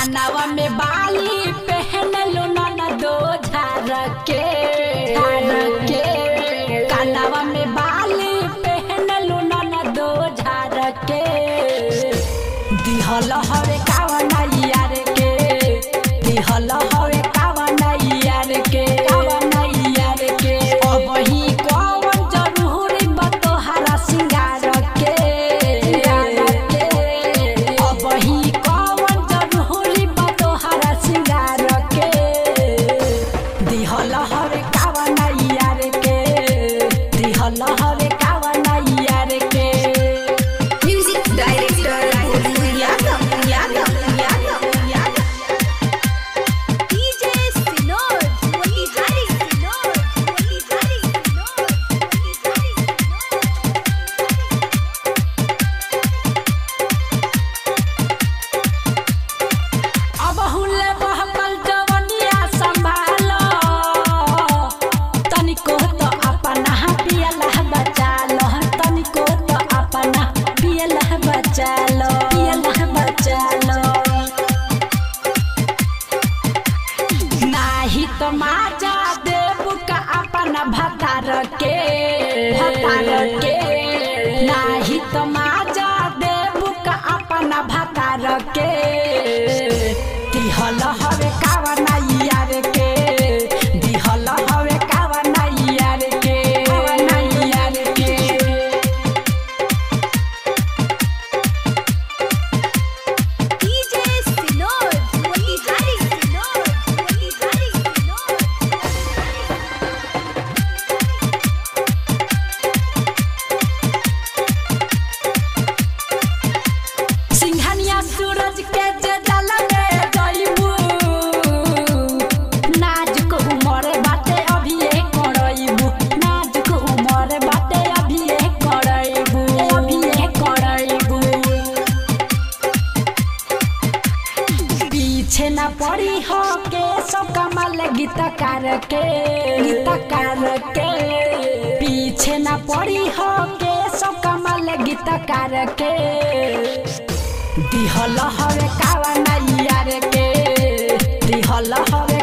कानावा में बाली पहन लो ना दो झार के झार के कानावा में बाली पहन लो ना दो झार के दिहल हवे कावना यार के दिहल हवे कावना यार के कावना यार के अब ही कौन जरूरी बतोहारा सिंगार के सिंगार के अब ही कौन जरूरी बतोहारा सिंगार के दिहल हवे कावना यार के दिहल हवे कावना यार के Music director Yadav, Yadav, Yadav, Yadav. DJ Sinod, Motihari Sinod, Motihari Sinod, Motihari Sinod. अब हुले बहकल जवनिया संभालो तनिको तो अपना पियला बचा लो तनिको तो अपना पियला बचा लो पियला बचा लो नाही तो माजा देव का अपना भतार के भतार के नाही तो माजा देव का अपना भतार के दिहल हवे कावना यार के दिहल हवे कावना यार के कावना यार के DJ Sinod, Motihari Sinod, Motihari Sinod. Singhania सूरज के जे जल में जइबू नाजुक उमर बाटे अभी ए करइबू नाजुक उमर बाटे अभी ए करइबू अभी ए करइबू पीछे न पड़ी हो के सब कमल गीतकार के गीतकार के पीछे न पड़ी हो के सब कमल गीतकार के दिहल हवे कावना यार के दिहल हवे